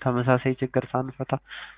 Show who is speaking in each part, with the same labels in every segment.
Speaker 1: ተመሳሳይ ችግር ሳንፈታ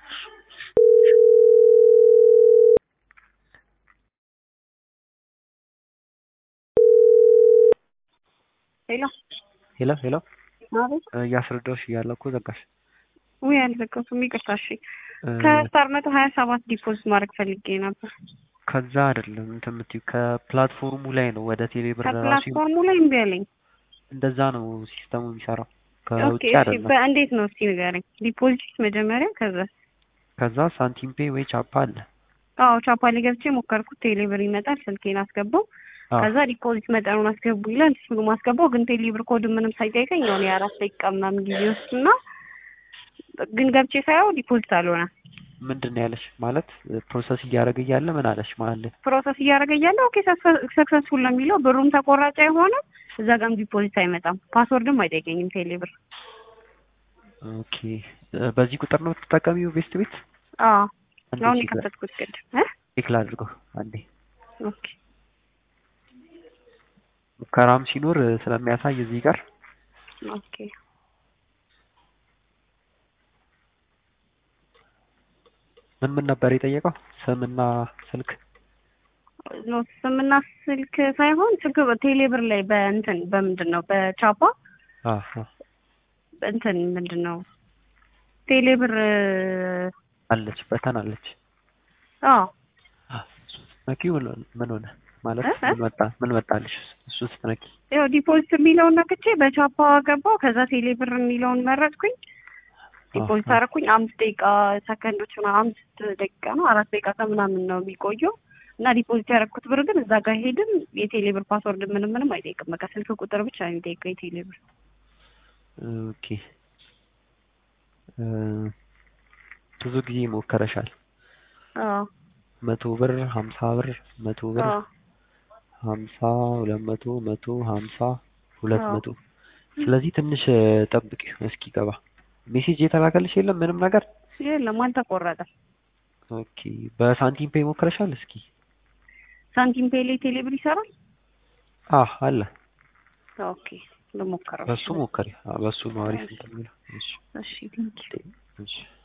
Speaker 2: ሄሎ
Speaker 1: ሄሎ ሄሎ
Speaker 2: አቤት።
Speaker 1: እያስረዳሁሽ እያለ እኮ ዘጋሽ።
Speaker 2: ውይ አልዘጋሁትም፣ ይቅርታ። እሺ
Speaker 1: እ፣
Speaker 2: ከስታር መቶ ሀያ ሰባት ዲፖዚት ማድረግ ፈልጌ ነበር።
Speaker 1: ከዛ አይደለም እንትን የምትይው ከፕላትፎርሙ ላይ ነው ወደ ቴሌብር ራሱ
Speaker 2: ከፕላትፎርሙ ላይ እምቢ አለኝ።
Speaker 1: እንደዛ ነው ሲስተሙ የሚሰራው
Speaker 2: ኦኬ
Speaker 1: ከውጭ
Speaker 2: እሺ፣
Speaker 1: አይደለም።
Speaker 2: በእንዴት ነው እስቲ ንገረኝ። ዲፖዚት መጀመሪያ፣ ከዛ
Speaker 1: ከዛ ሳንቲም ፔ ወይ ቻፓ አለ።
Speaker 2: አዎ ቻፓ ላይ ገብቼ ሞከርኩት። ቴሌብር ይመጣል፣ ስልኬን አስገባው።
Speaker 1: አዎ
Speaker 2: ከዛ ዲፖዚት መጠኑን አስገቡ ይላል። እሱን ማስገባው ግን ቴሌብር ኮድ ምንም ሳይጠይቀኝ የሆነ የአራት ደቂቃ ምናምን ጊዜ ውስጥና ግን ገብቼ ሳየው ዲፖዚት አልሆነ።
Speaker 1: ምንድን ነው ያለሽ? ማለት ፕሮሰስ እያደረገ እያለ ምን አለሽ መሀል ላይ?
Speaker 2: ፕሮሰስ እያደረገ እያለ ኦኬ ሰክሰስፉል ነው የሚለው ብሩም ተቆራጭ አይሆንም፣ እዛ ጋም ዲፖዚት አይመጣም፣ ፓስወርድም አይጠይቀኝም ቴሌብር።
Speaker 1: ኦኬ እ፣ በዚህ ቁጥር ነው የምትጠቀሚው ቤስት ቤት?
Speaker 2: አዎ
Speaker 1: አንዴ
Speaker 2: አሁን
Speaker 1: ቼክ ላ-
Speaker 2: የከፈትኩት ቅድም እ
Speaker 1: ቼክ ላድርገው አንዴ።
Speaker 2: ኦኬ
Speaker 1: ሙከራም ሲኖር እ፣ ስለሚያሳይ እዚህ ጋር
Speaker 2: ኦኬ
Speaker 1: ምን ምን ነበር የጠየቀው? ስምና ስልክ
Speaker 2: ኖ ስምና ስልክ ሳይሆን ስልክ ቴሌብር ላይ በእንትን በምንድን ነው በቻፓ
Speaker 1: አሀ
Speaker 2: እንትን ምንድን ነው ቴሌብር
Speaker 1: አለች በተን አለች።
Speaker 2: አዎ
Speaker 1: ስትነኪ ምን ምን ሆነ ማለት
Speaker 2: እ? እ?
Speaker 1: ምን መጣ ምን መጣልሽ? እሱ ስትነኪ
Speaker 2: ያው ዲፖዚት የሚለውን ነክቼ በቻፓ ገባው። ከዛ ቴሌብር የሚለውን መረጥኩኝ። ዲፖዚት
Speaker 1: አሀ።
Speaker 2: አደረኩኝ። አምስት ደቂቃ ሰከንዶች ምናምን አምስት ደቂቃ ነው አራት ደቂቃ ከምናምን ነው የሚቆየው እና ዲፖዚት ያደረኩት ብር ግን እዛ ጋር ሄድም የቴሌብር ፓስወርድ ምንም ምንም አይጠይቅም። በቃ ስልክ ቁጥር ብቻ ነው የሚጠይቀው የቴሌብር።
Speaker 1: ኦኬ እ፣ ብዙ ጊዜ ሞከረሻል።
Speaker 2: አዎ
Speaker 1: መቶ ብር ሀምሳ ብር መቶ ብር
Speaker 2: አዎ
Speaker 1: ሀምሳ ሁለት መቶ መቶ ሀምሳ ሁለት
Speaker 2: አዎ።
Speaker 1: መቶ ስለዚህ ትንሽ እ፣ ጠብቂ እስኪገባ ሜሴጅ የተላከልሽ የለም ምንም ነገር
Speaker 2: የለም አልተቆረጠም።
Speaker 1: ኦኬ በሳንቲም ፔይ ሞክረሻል እስኪ
Speaker 2: ሳንቲም ፔ ላይ ቴሌብር ይሰራል።
Speaker 1: አህ አለ
Speaker 2: ኦኬ ልሞክረው።
Speaker 1: በሱ ሞከሪ በሱ ነው አሪፍ እንትን የሚለው እሺ
Speaker 2: እሺ ቴንኪው።
Speaker 1: እሺ